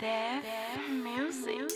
Deaf music.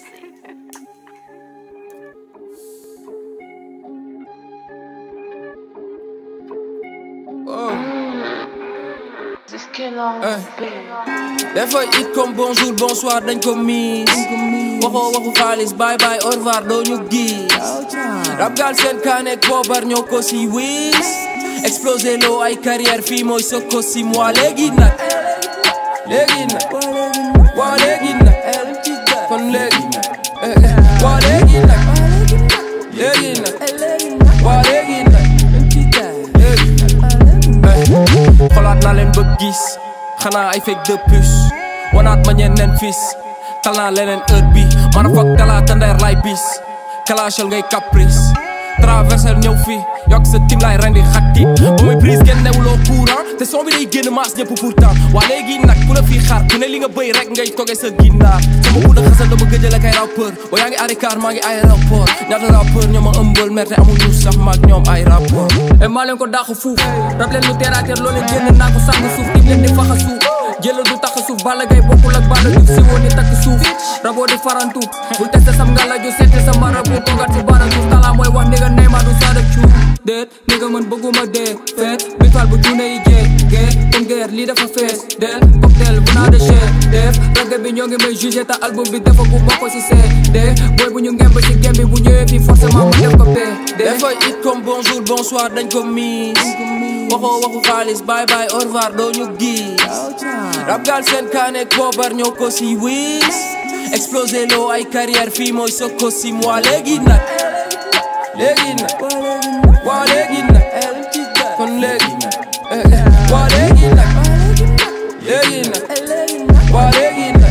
dafa it comme bonjour bonsoir dañ ko miis waxoo waxu xaalis bye bye au revoir doo ñu gis rab gaal seen kaaneek poobar ñoo ko si wiis explosé loo ay carrière fii mooy sa ko si moi léegi nag léegi nag waa léegi nag kon léegi waa léegi nag léegi nag waa léegi nag léegi xolaat naa leen ba gis xanaa ay fekk de puce wanaat ma ñeneen fis tal naa leneen heure bi man a foog talaata ndeer lay bis kalachal ngay caprice traversel ñëw fi yokk sa tim lay rendi xatti ba muy prise kenn newuloo courant te son bi day génn maas ñëpp pourtant waa léegi nag ku la fii xaar ku ne li nga bëy rek ngay toge sa ginnaar sama bu da xasal dama gëjël ak ay rappeur ba yaa ngi arikaar maa ngi aéroport ñaata rappeur ñoo ma ëmbal mer te amuñu sax maag ñoom ay rapport e maa leen ko daax fuuf rab leen lu teraateer loo leen génn naa ko sàng suuf tim leen di faxa suuf jëla du tax suuf Balla Gaye bokkul ak Balla Diouf si woon ni takk suuf raboo di farantu bul teste sam ngala ju seete sa marabu toogat si barantu talaa mooy wax ni nga Neymar du saada cuub déet ni nga mën bëgguma dee feet bitwal bu tuune yi jee gee comme guerre lii dafa fees del cocktail bu naa de chee def ragga bi ñoo ngi may jugé ta album bi dafa bu bokk si see dee booy bu ñu ngemb si gem bi bu ñëwee fii forcément ma def ko pee dee dafa it comme bonjour bonsoir dañ ko miis waxoo waxu xaalis bye bye au revoir doo ñu gis rab gaal seen kaaneek poobar ñoo ko si wiis explosé loo ay carrière fii mooy sa ko si moi léegi nag léegi nag waa léegi nag kon léegi waa léegi nag léegi nag waa léegi nag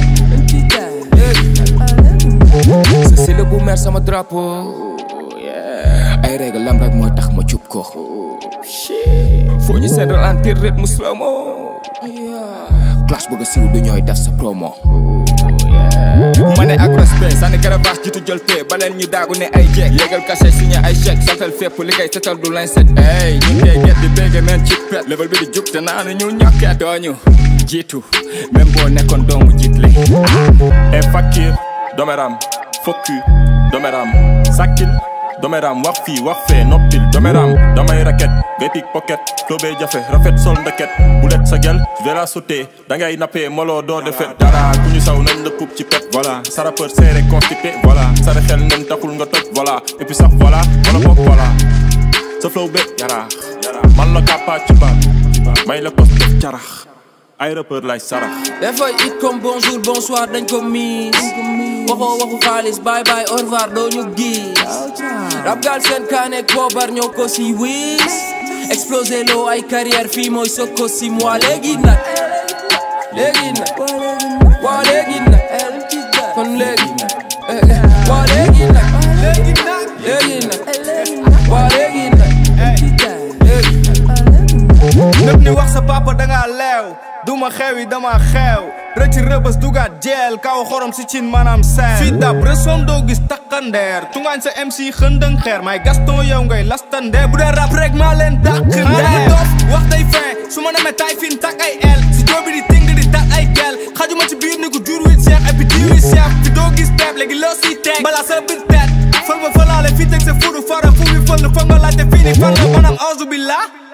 léegi c'est le bu mer sama drapeau ay règle lam rek mooy tax ma cub ko foo ñu seen ralentir rythme slow mo clash bëgg a siiw du ñooy def sa promo ma ne ak respect sànni karabaas jiitu jël tee baleen ñu daagu ne ay jeeg yéegal cachet signé ay chèque satal fépp li koy setal du lañ set ey ñu tey get di bégge meen ci pet level bi di jub te naa ñu ñokkee dooñu jiitu même boo nekkoon doomu jiitle e fakir domeram fokku domeram sakkil domeram wax fii wax fee noppil domeram damay raket ngay pik pocket toobee jafe rafet sol ndeket bu let sa gel vera sauté dangay nappee moloo doo defet dara ku ñu saw nañ la puub ci pet voilà sa rappeur serré constipé voilà sare xel nen taxul nga toj voilà et puis sax voilà wala boog voilà sa flow be yaraax man la kàppaa ci baat may la kos def carax ay rappeur lay sarax dafa it comme bonjour bonsoir dañ ko miis waxoo waxu xaalis bye bye au revoir doo ñu gis rab gaal seen kaaneek poobar ñoo ko si wiis explosé loo ay carrière fii mooy sa ko si moi léegi nag léegi nag waa léegi nag kon léegi waa léegi nag léegi nag waa léegi nag léegi nëpp ni wax sa papa danga leew duma xewi dama xeew rëcc rëbës dugaat jeel kaw xorom si cin maanaam seen fii dab resoom doo gis takkandeer tungaañ sa MC xëndëng xeer may gaston yow ngay lastandeer bu dee rap rek maa leen dàq ndeer dof wax day fin su ma demee tay fin tak ay el si joobi di ting di tak ay gel xajuma ci biir ni ko jur wi seex et puis diwi seex fi doo gis teeb léegi loo siy teg balaa sa biir teet fël ma fëlaale fii teg sa furu fara fu mi fël foog nga laajte fii ni fan la maanaam auzu billah